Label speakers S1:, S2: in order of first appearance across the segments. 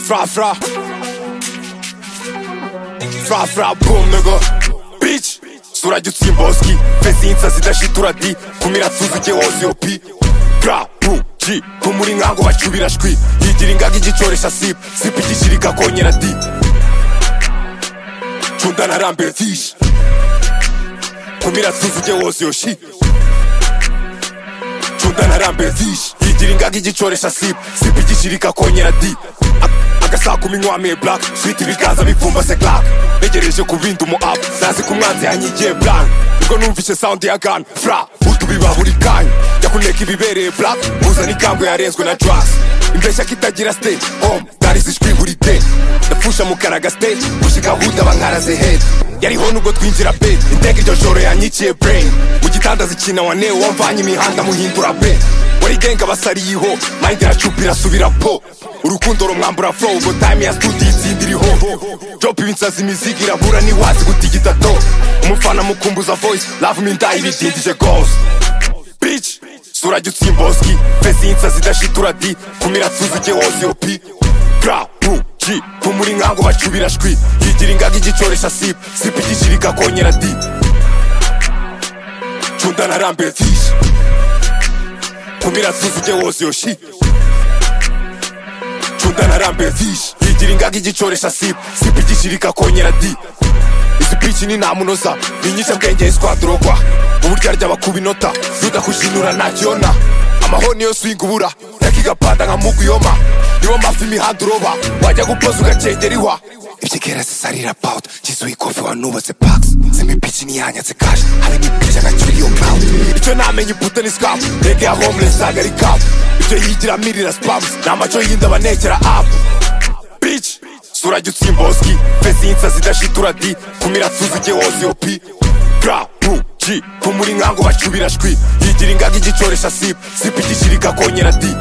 S1: Fra fra. Fra fra boom nigga. Bitch. Surajya utsimboski. Fezi insazi dashitura di. Kumira tsuzuke wose yopi. Gra bu. G. Kumuri ngango bacubira shwi. Yigira ingaga igikoresha sip. Sip igishirika konyera di. Chunda narambira fish. Kumira tsuzuke wose yoshi. Chunda narambira fish. Yigira ingaga igikoresha sip. Sip igishirika konyera di. agasaku minywamiye black switi ibiganza bipfumbase glack ntegereje kubinda umu up nazi ko umwanzi yanyigiye black ubwo numvise sound ya gun fra utubiba buri kanya yakuneka ibibereye black uzana ikambwe yarenzwe na drugs imbeshya kitagira stage home dari zishwi buri day ndapfusha mukaraga stage gushika huda bankaraze head yariho nubwo twinjira bed iteka iryo joro yanyikiye brain mu gitanda zikina wane wamvanye imihanda muhindura bed warigenga basariyeho mind iracupa irasubira po urukundo rumwambura flow ubwo time ya studio itsinda iriho job ibinsazi imizigo irabura ntiwazi gutigita do umufana mukumbuza voice love me ndayi bidindije goals bitch surajya utsimboski fezi y'insazi idashitura di kumira tsuzuke wose yopi gra bu g kumuri nkango bacubira shwi yigira ingaga igikoresha sip sip igishirika konyera di cunda narambira tishi kumira tsuzuke wose yoshi cunda narambira tishi yigira ingaga igikoresha sip sip igishirika konyera di izi pici ni ntamunoza ni nyinshi bwenge iswadurogwa uburyo aryaba ku binota rudakujinura ntakiyona amahoni yose uyingubura yakigapanda nka muguyoma niwo mafi imihanda uroba wajya gupoza ugacengera ihwa ibyigera zisarira about gizuye ikofi wanubatse paks zimwe pici niyanyatse kashi hari n'ipici agacura iyo kawe icyo namenye impute ni scamu rege ya homeless ntago ari kawe ibyo yigira mirira spamu ni amaco y'inda banekera apu bici surajya utsimboski fezi y'insazi idashitura di kumira tsuzuke wose yopi gra bu g kumuri nkango bacubira shwi yigira ingaga igikoresha sip sip igishirika konyera di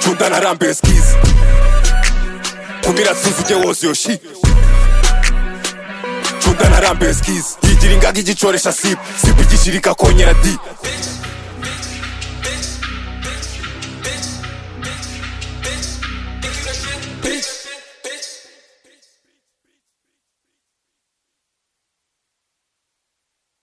S1: cunda narambira skizi kumira tsuzuke wose yoshi cunda narambira skizi yigira ingaga igikoresha sip sip igishirika konyera di